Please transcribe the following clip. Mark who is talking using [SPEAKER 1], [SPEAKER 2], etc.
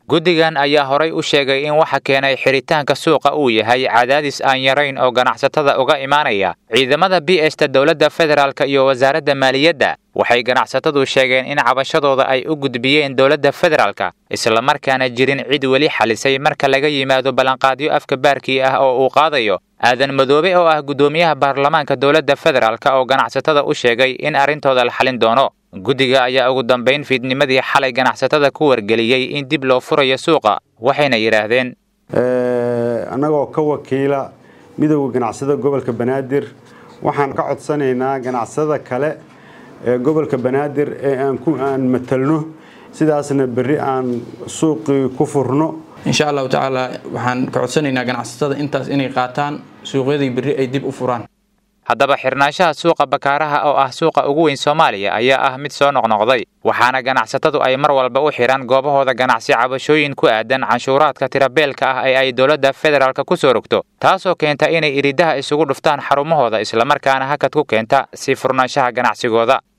[SPEAKER 1] guddigan ayaa horay u sheegay in waxa keenay xiritaanka suuqa uu yahay cadaadis aan yarayn oo ganacsatada uga imaanaya ciidamada b esta dowladda federaalk iyo wasaaradda maaliyadda waxay ganacsatadu sheegeen in cabashadooda ay u gudbiyeen dowladda federaalka islamarkaana jirin cid weli xalisay marka laga yimaado ballanqaadyo afka baarkii ah oo uu qaadayo aadan madoobe oo ah guddoomiyaha baarlamaanka dowladda federaalk oo ganacsatada u sheegay in arrintooda la xalin doono guddiga ayaa ugu dambayn fiidnimadii xalay ganacsatada ku wargeliyey in dib loo furayo suuqa waxayna yidhaahdeen
[SPEAKER 2] annagoo ka wakiila midowda ganacsada gobolka banaadir waxaan ka codsanaynaa ganacsada kale ee gobolka banaadir ee aan matalno sidaasna berri aan suuqii ku furno
[SPEAKER 3] insha allahu tacaala waxaan ka codsanaynaa ganacsatada intaas inay qaataan suuqyadii berri ay dib u furaan
[SPEAKER 1] haddaba xirnaanshaha suuqa bakaaraha oo ah suuqa ugu weyn soomaaliya ayaa ah mid soo noqnoqday waxaana ganacsatadu ay mar walba u xidhaan goobahooda ganacsi cabashooyin ku aadan canshuuraadka tirabeelka ah ee ay dowladda federaalk ku soo rogto taasoo keenta inay iridaha isugu dhuftaan xarumahooda islamarkaana hakad ku keenta sii furnaanshaha ganacsigooda